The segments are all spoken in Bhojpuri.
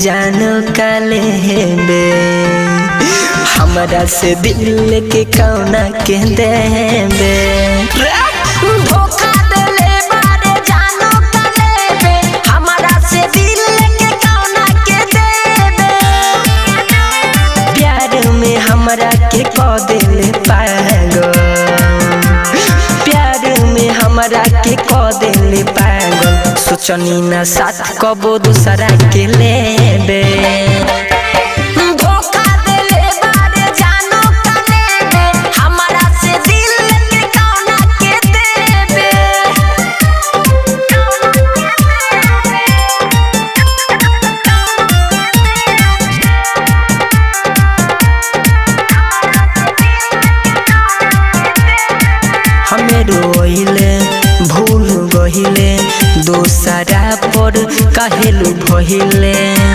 जानो काले बे हमरा से दिल के कौना के देबे धोखा देले बारे जानो काले बे हमरा से दिल के कौना के देबे प्यार में हमरा के क दिल पागल प्यार में हमरा के क दिल पागल सोचनी ना साथ कबो दूसरा के लेबे धोखा देले बारे जानो काले बे हमरा से दिल के कौना के देबे हमें रोइले भूल गहिले दोसरा पर काहेलु भहिले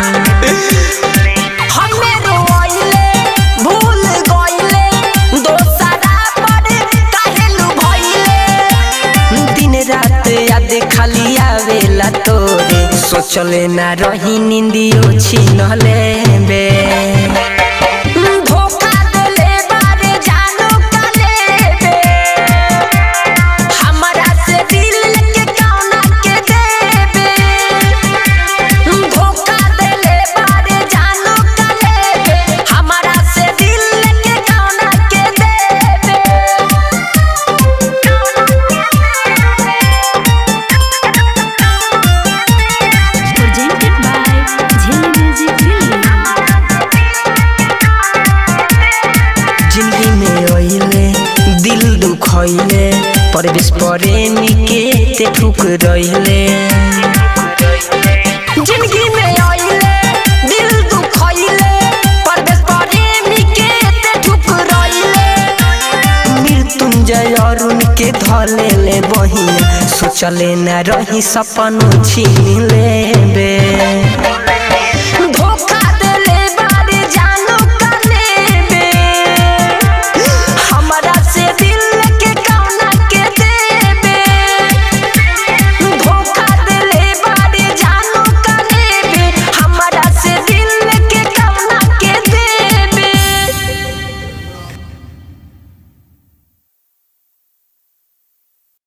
हमें रोइले भूल गइले दोसरा पर काहेलु भइले दिन रात याद खाली आवेला तोरे सोचले ना रही निंदियो छीनले बे धोखा देले बारे जानो काले बे हमरा से दिल के कौना के देबे धोखा देले बारे जानो काले बे हमरा से दिल के कौना के देबे presented by Jhilli Music Delhi. जिंदगी में ओइले दिल दुखइले परवेश प्रेमी के ते ठुक रहिले जिंदगी में आइले दिल दुखइले परदेश प्रेमी के ते ठुकराइले मृत्युंजय अरुण के धले ले बहिया सोचले ना रही सपन छीन लेबे